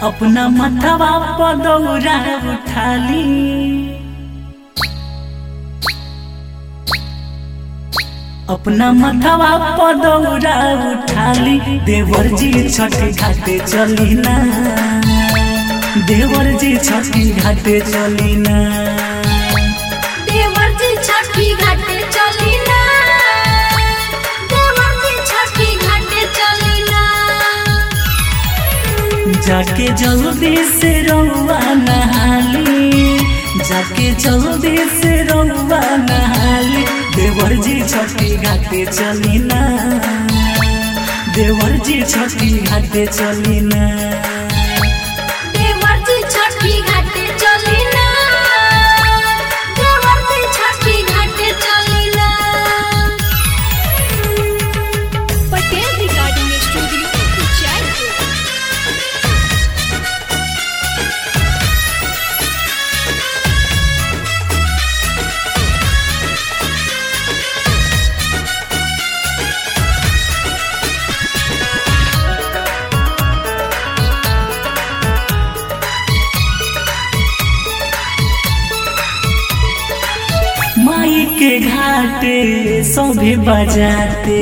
अपना मथवा पदौरा उठाली अपना मथवा पदौरा उठाली देवर जी छठी घाटे चली ना देवर जी छठी घाटे चली ना देवर जी छठी घाटे चली ना देवर जी छठी घाटे चली ना जाके जल्दी से रउआ नहाली जाके जल्दी से रउआ नहाली देवर जी छठी घाटे चली ना देवर जी छठी घाटे चली ना देवर जी छठी घाटे चली ना देवर जी छठी घाटे चली ना पटेल रिकॉर्डिंग स्टूडियो जयपुर माई के घाटे सभी बजाते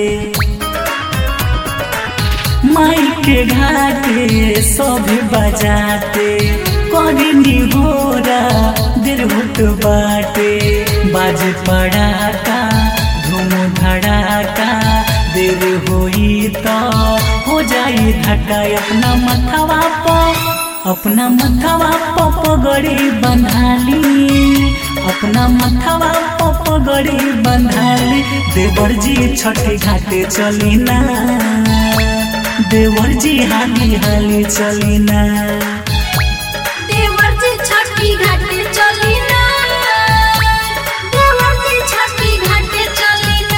माई के घाटे सभी बजाते करिनी होरा देर होत बाटे बाज पड़ाका धूम धड़ाका देर होई तो हो जाई धक्का अपना मथवा पर अपना मथवा पर पगड़ी बंधाली अपना मथवा पर पगड़ी बंधाली देवर जी छठी घाटे चली ना देवर जी हाली हाली चली ना देवर जी छठी घाटे चली ना देवर जी छठी घाटे चली ना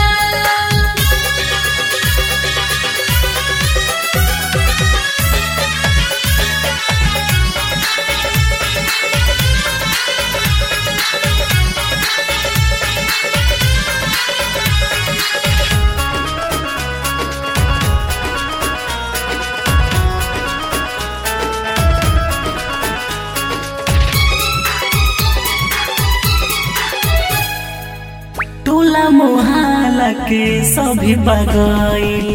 टोला मोहल्ला के सभी बगाइल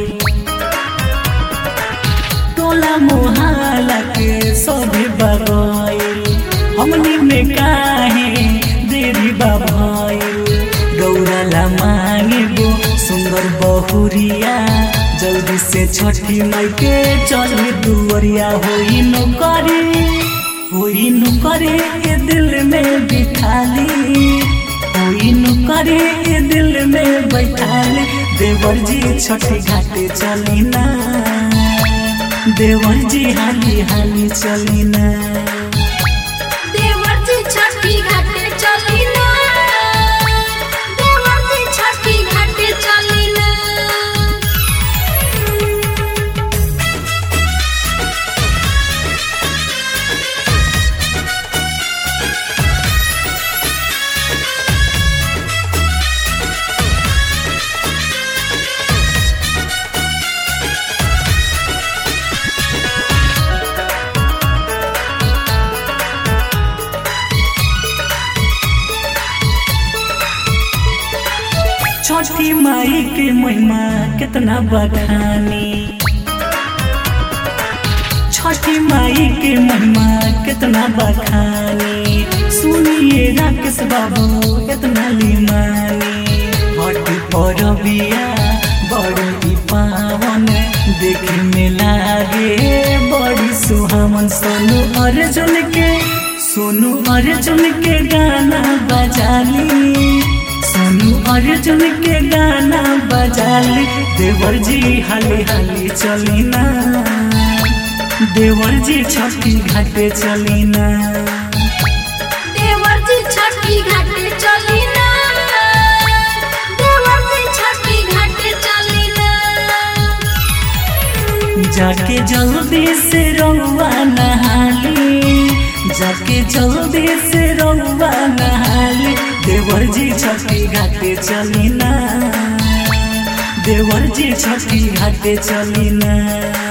टोला मोहल्ला के सभी बगाइल हमनी में काहे देरी बाभाइल गौरला मांगे गो सुंदर बहुरिया जल्दी से छठी माई के चल दुवरिया होई नौकरी होई नौकरी के दिल में बिठाली कोई करे के दिल में बैठाले देवर जी छठी घाटे चली ना देवर जी हाली हाली चली ना देवर जी छठी घाटे चली ना देवर जी छठी घाटे चली ना छठी माई के महिमा कितना बखानी छठी माई के महिमा कितना बखानी सुनिए राकेश बाबू कितना लीमानी हट पर बिया बड़ी पावन देखे में लागे बड़ी सुहावन सोनू अर्जुन के सोनू अर्जुन के गाना बजाली सोनू अर्जुन के गाना बजाली देवर जी हाली हाली चली ना देवर जी छठी घाटे चली ना देवर जी छठी घाटे चली ना देवर जी छठी घाटे चली ना जाके जल्दी से रउआ नहाली जाके जल्दी से रउआ नहाली देवर जी छठी घाटे चली ना देवर जी छठी घाटे चली ना